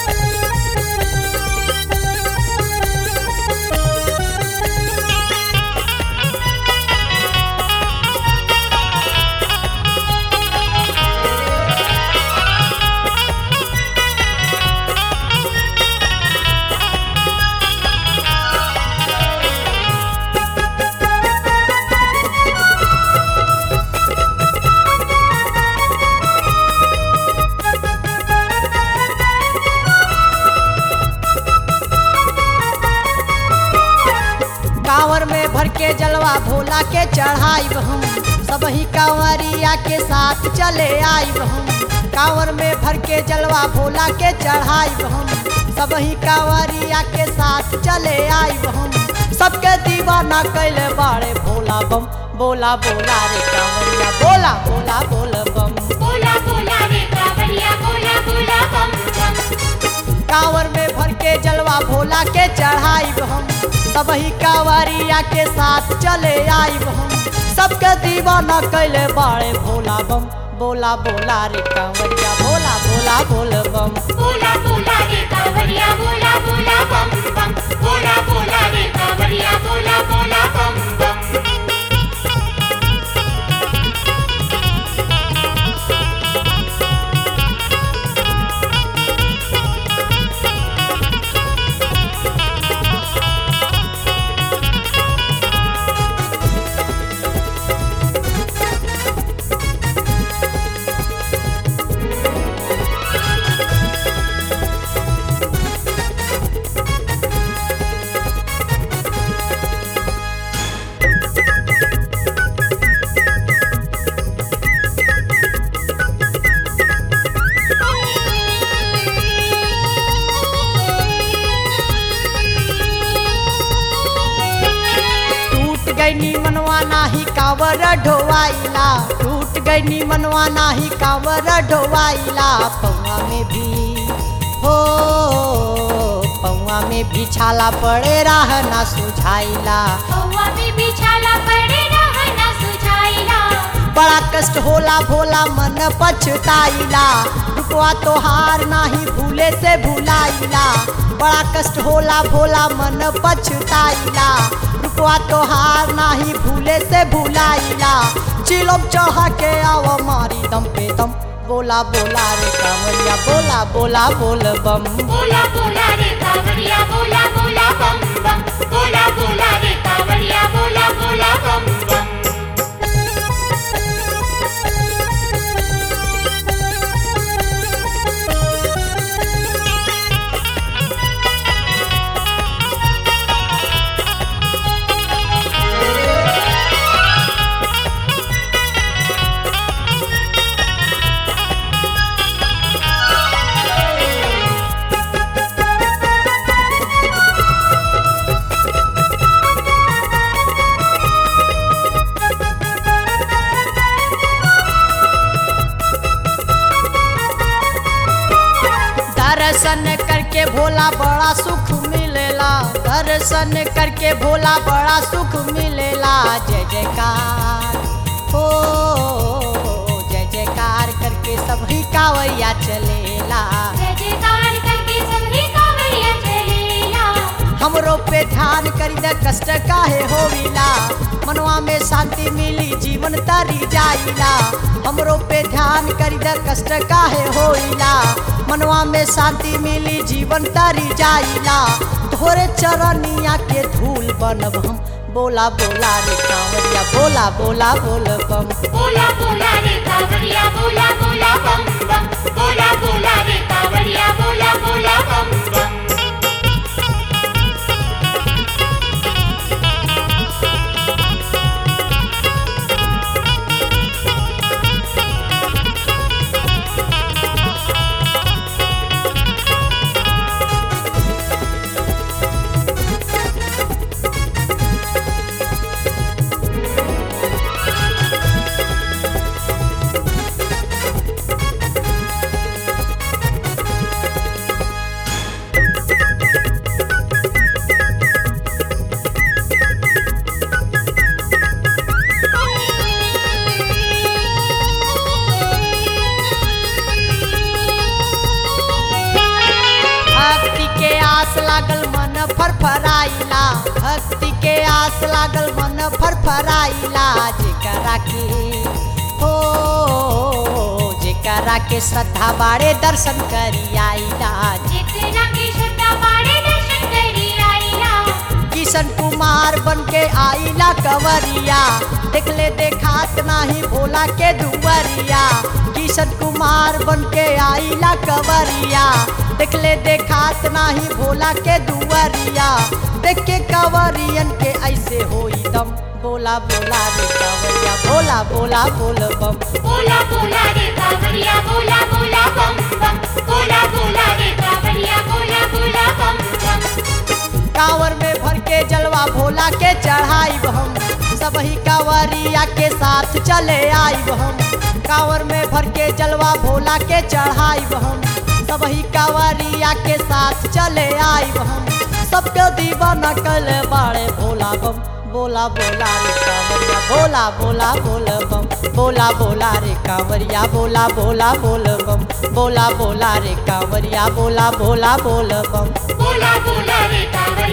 कांवर में भर के जलवा भोला के चढ़ाई हम सब ही कांवरिया के साथ चले आई हम कांवर में भर के जलवा भोला के चढ़ाई हम सब ही कांवरिया के साथ चले आई हम सबके दीवाना कैले बाड़े भोला बम बोला बोला रे कांवरिया बोला बोला बोल बम बोला बोला रे कावड़िया बोला बोला बम बम कांवर में भर के जलवा भोला के चढ़ाई हम सब ही कांवरिया के साथ चले आई हम सबके दीवाना कैले बाड़े भोला बम बोला बोला रे कांवरिया बोला बोला बोल बम बोला बोला रे कावड़िया बोला बोला बम बम बोला बोला रे कावड़िया बोला बोला बम बम टूट गई नी मनवा नाही कांवर ढोवाइला टूट गई नी मनवा नाही कांवर ढोवाइला पौआ में भी हो पौआ में भी छाला पड़े राह ना सुझाइला कौवा में बिछाला पड़े रहना सुझाइला बड़ा कष्ट होला भोला मन पछताइला रुकवा तोहार नाही भूले से भुलाइला बड़ा कष्ट होला भोला मन पछताइला रुकवा तोहार नाही भूले से भुलाइला चिलम चढ़ के आव मारी दम पे दम बोला बोला रे कांवरिया बोला बोला बोल बम बोला बोला रे कावड़िया बोला बोला बम बम बोला बोला रे कावड़िया बोला बोला बम बम दर्शन करके भोला बड़ा सुख मिलेला दर्शन करके भोला बड़ा सुख मिलेला जय जयकार हो जय जयकार करके सभी कावैया चलेला जय जयकार करके सभी कावड़िया चलेला हमरो पे ध्यान करी दे कष्ट काहे होविला मनवा में शांति मिली जीवन तरी जाइला हमरो पे ध्यान करी दे कष्ट काहे होइला मनवा में शांति मिली जीवन तरी जाइला तोरे चरनिया के धूल बनब हम बोला बोला रे कांवरिया बोला बोला बोल बम बोला बोला रे कावड़िया बोला बोला बम बम बोला बोला रे कावड़िया बोला बोला बम बम आस लागल मन फरफराइला भक्ति के आस लागल मन फरफराइला जेकरा के हो जेकरा के श्रद्धा बाड़े दर्शन करी आइला जितना की श्रद्धा बाड़े दर्शन करी आईला किशन कुमार बन के आइला कवरिया देखले देखात नाही भोला के दुवरिया किशन कुमार बन के आइला कवरिया देखले देखात नाही भोला के दुवरिया देख के कवरियन के ऐसे होई दम बोला बोला रे कवरिया बोला बोला बोल बम बोला बोला रे कावड़िया बोला बोला बम बम बोला बोला रे कावड़िया बोला बोला बम बम कांवर में भर के जलवा भोला के चढ़ाई हम सबही कांवरिया के साथ चले आई हम कांवर में भर के जलवा भोला के चढ़ाई हम सबही कांवरिया के साथ चले आई हम सबके दीवाना कल बाड़े भोला बम बोला बोला रे कांवरिया बोला बोला बोल बम बोला बोला रे कांवरिया बोला बोला बोल बम बोला बोला रे कांवरिया बोला बोला बोल बम बोला बोला रे कावड़िया